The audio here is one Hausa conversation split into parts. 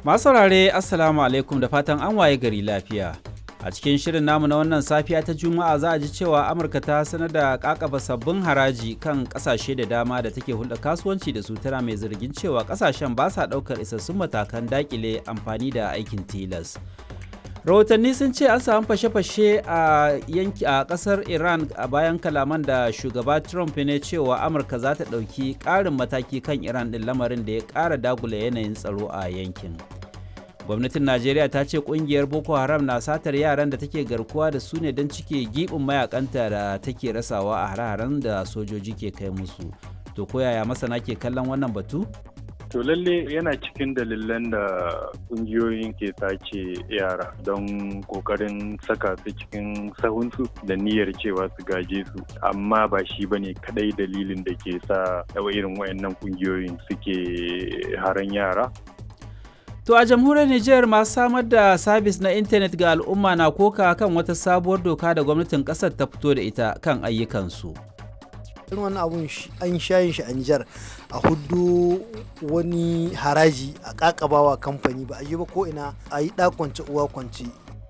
Masu saurare Assalamu alaikum da fatan an waye gari lafiya. A cikin shirin namu na wannan safiya ta Juma'a za a ji cewa Amurka ta sanar da kakaba sabbin haraji kan kasashe da dama da take hulɗa kasuwanci da su tana mai zargin cewa kasashen ba sa ɗaukar isassun matakan dakile amfani da aikin tilas. rahotanni sun ce an samu fashe-fashe a yanki a kasar iran a bayan kalaman da shugaba trump ne cewa amurka za ta ɗauki ƙarin mataki kan iran ɗin lamarin da ya ƙara dagula yanayin tsaro a yankin gwamnatin najeriya ta ce ƙungiyar boko haram na satar yaran da take garkuwa da su ne don cike giɓin mayakanta da take rasawa a hare-haren da sojoji ke kai musu to koyaya masana ke kallon wannan batu To lalle yana cikin dalilan da kungiyoyin ke sace yara don kokarin saka su cikin sahunsu da niyyar cewa su gaje su amma ba shi bane kadai dalilin da ke sa irin wayannan kungiyoyin suke haran yara To a jamhuriyar Nijar masu samar da sabis na intanet ga al'umma na koka kan wata sabuwar doka da gwamnatin kasar ta fito da ita kan ayyukansu. irin wani abun an shayin shi a Nijar a hudu wani haraji a kakabawa kamfani ba a yi ba ko ina a yi kwance uwa kwance.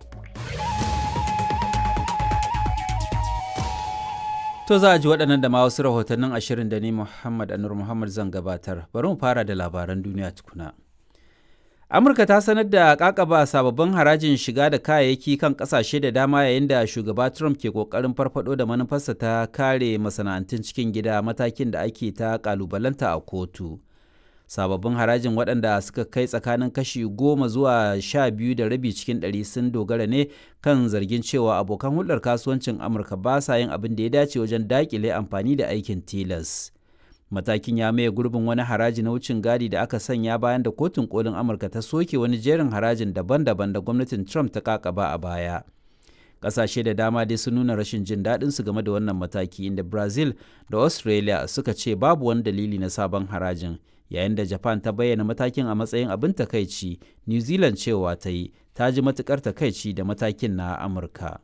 To za a ji waɗannan da ma wasu rahotannin ashirin da ni Muhammad Anur Muhammad zan gabatar. Bari mu fara da labaran duniya tukuna. amurka ta sanar da kakaba sababbin harajin shiga da kayayyaki kan kasashe da dama yayin da shugaba trump ke kokarin farfado da manufarsa ta kare masana'antun cikin gida matakin da ake ta kalubalanta a kotu sababbin harajin waɗanda suka kai tsakanin kashi goma zuwa sha biyu da rabi cikin ɗari sun dogara ne kan zargin cewa abokan hulɗar kasuwancin amurka ba sa yin abin da ya dace wajen daƙile amfani da aikin tilas matakin ya maye gurbin wani haraji na wucin gadi da aka sanya bayan da kotun kolin amurka ta soke wani jerin harajin daban-daban da gwamnatin trump ta kakaba a baya ƙasashe da dama dai sun nuna rashin jin daɗin su game da wannan mataki inda brazil da australia suka ce babu wani dalili na sabon harajin yayin da japan ta bayyana matakin a matsayin abin takaici new zealand cewa ta yi ta ji matukar takaici da matakin na amurka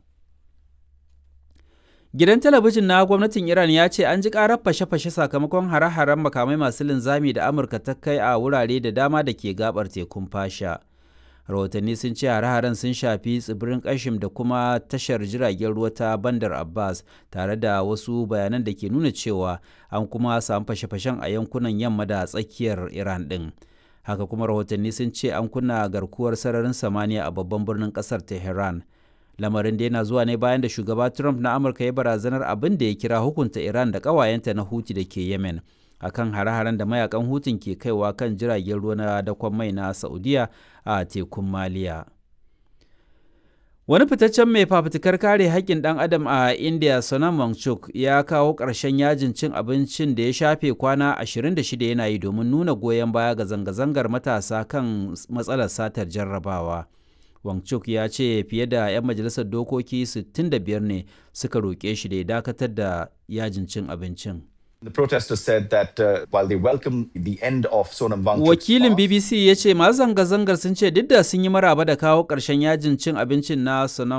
Gidan talabijin na gwamnatin Iran ya ce an ji karar fashe-fashe sakamakon hare-haren makamai masu linzami da Amurka ta kai a wurare da dama da ke gabar tekun fasha. Rahotanni sun ce hare-haren sun shafi tsibirin Kashim da kuma tashar jiragen ruwa ta Bandar Abbas tare da wasu bayanan da ke nuna cewa an kuma samu fashe-fashen a yankunan yamma da tsakiyar Iran ɗin. Haka kuma rahotanni sun ce an kunna garkuwar sararin samaniya a babban birnin ƙasar Tehran. lamarin da yana zuwa ne bayan da shugaba trump na amurka ya barazanar abin da ya kira hukunta iran da ƙawayenta na huti da ke yemen akan hare-haren da mayakan hutun ke kaiwa kan jiragen ruwa na dakon mai na saudiya a tekun maliya wani fitaccen mai fafutukar kare haƙƙin ɗan adam a india sonam wangchuk ya kawo ƙarshen yajin cin abincin da ya shafe kwana 26 yana yi domin nuna goyon baya ga zanga-zangar matasa kan matsalar satar jarrabawa. Wangchuk ya ce fiye da 'yan majalisar dokoki 65 ne suka roƙe shi da ya dakatar da yajin cin abincin. The protesters said that uh, while they welcome the end of Sonam Wangchuk's Wakilin fast, BBC ya ce masu zanga-zangar sun ce duk da sun yi maraba da kawo ƙarshen yajin cin abincin na Sonam